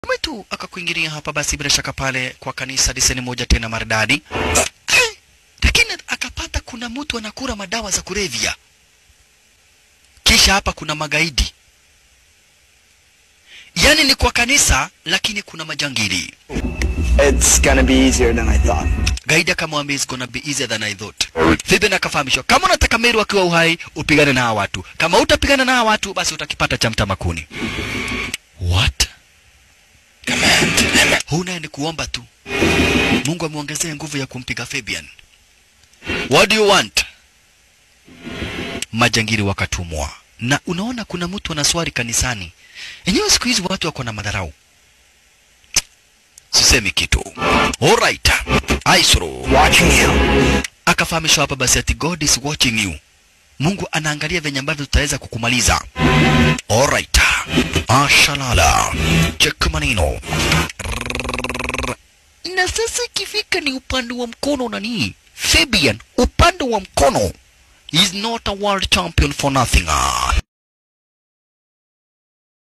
mwetu akakuingilia hapa basi bila shaka pale kwa kanisa diseni moja tena maridadi Eh, lakini akapata kuna mtu anakura madawa za kulevya kisha hapa kuna magaidi yaani ni kwa kanisa lakini kuna majangili It's gonna be easier than I thought. gaidi akamwambia it's gonna be easier than I thought. Fiben akafahamishwa kama unataka Meru akiwa uhai upigane na hawa watu, kama utapigana na hawa watu basi utakipata cha mtamakuni. What? Huna ni kuomba tu, Mungu amwongezee nguvu ya kumpiga Fabian. What do you want? Majangili wakatumwa, na unaona kuna mtu anaswali kanisani. Enyewe siku hizi watu wako na madharau. Sisemi kitu. Alright. Aisro Watching you. akafahamishwa hapa basi ati God is watching you. Mungu anaangalia venye ambavyo tutaweza kukumaliza. Alright. Ashalala. Check maneno. Rrrr. Na sasa ikifika ni upande wa mkono nani? Fabian, upande wa mkono is not a world champion for nothing.